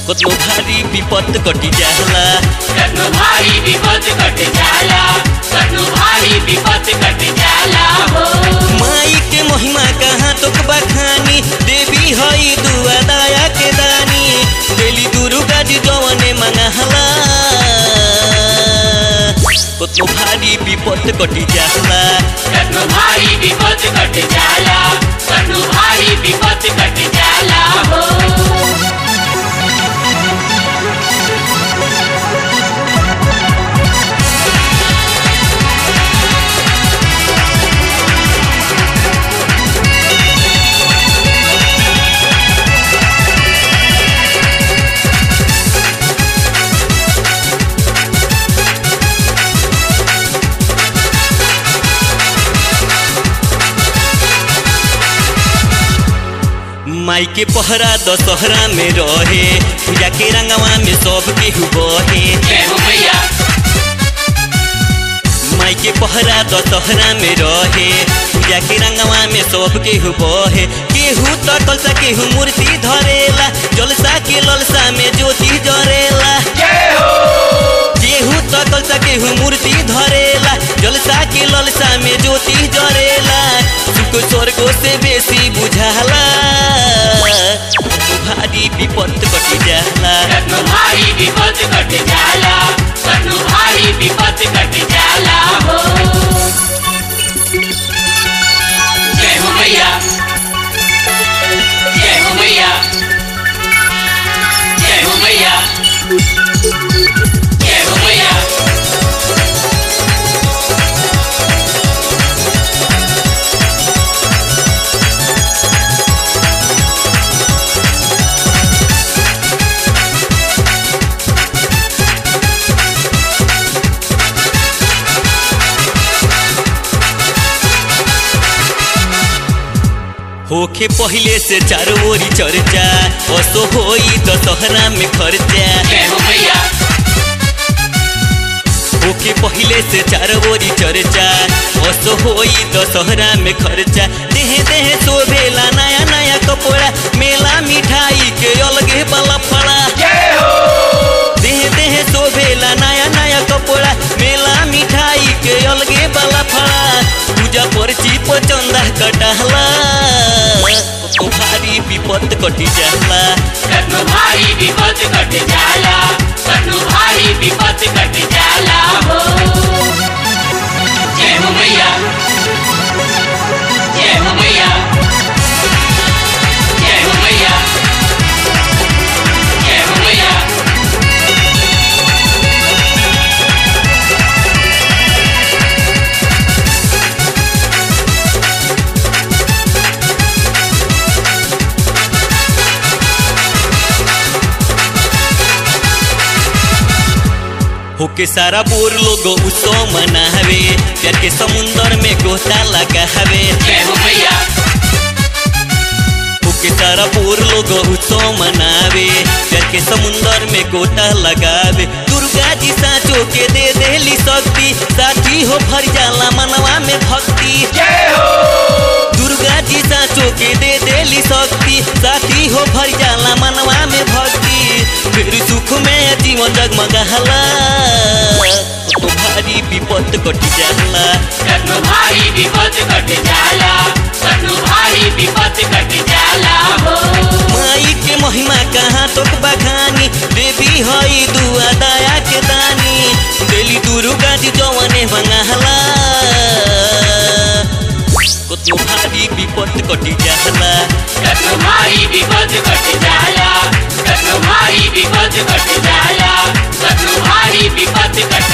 कतनो भारी विपत कटी जाला कटनु भारी विपद कट जाला कटनु भारी विपद कट जाला हो माई के महिमा कहाँ तक बखानी देवी हई दुआ दया के दानी देली दुर्गा जी जवने मंगहला कतनो भारी विपत कटी जाला कटनु भारी विपद कट जाला कटनु भारी विपद कट जाला हो माई के पहरा दशहरा में रहे पूजा के रंगवा में सब केहू बहे जय हो मैया माई के पहरा दशहरा में रहे पूजा के रंगवा में सब केहू बहे केहू तो कलसा केहू मूर्ति धरेला जलसा के ललसा में ज्योति जरेला केहू तो कलसा केहू मूर्ति धरेला जलसा के ललसा में ज्योति जरेला सुख स्वर्गो से बेसी बुझाला भारी विपत कटी जाला कटनु भारी विपद कट जाला कटनु भारी विपद कट जाला हो जय हो मैया जय हो मैया जय हो मैया जय हो मैया होखे पहिले से चारों ओरी चर्चा असो होई दशहरा में खर्चा जय हो मैया होके पहिले से चारों ओरी चर्चा असो होई दशहरा में खर्चा देहे देहे शोभेला नया नया कपड़ा मेला मिठाई के अलगे वाला फड़ा देहे देहे शोभेला नया नया कपड़ा मेला मिठाई के अलगे वाला फड़ा पूजा पर्ची पचंदा कटहला तो भारी विपत कटी जाला कटनु भारी विपद कट जाला कटनु भारी विपद कट जाला हो जय हो मैया जय हो मैया जय हो मैया जय हो मैया होके सारा बोर लोग उत्सव मनावे प्यार के समुंदर में गोता लगावे जय हो मैया होके सारा बोर लोग उत्सव मनावे प्यार के समुंदर में गोता लगावे दुर्गा जी साचो के दे देली शक्ति साथी हो भर जाला मनवा में भक्ति दुर्गा जी साचो के दे देली शक्ति साथी हो भर जाला मनवा में भक्ति फिर सुख में जीवन जगमगाहला तो भारी विपत कटी जाला कटनु भारी विपद कट जाला कटनु भारी विपद कट जाला हो माई के महिमा कहाँ तक बखानी देवी हई दुआ दया के दानी देली दुर्गा जी जवने मंगाहला कतनो भारी विपत कटी जाला कटनु भारी विपद कट जाला कटनु भारी विपद कट जाला कटनु भारी विपद कट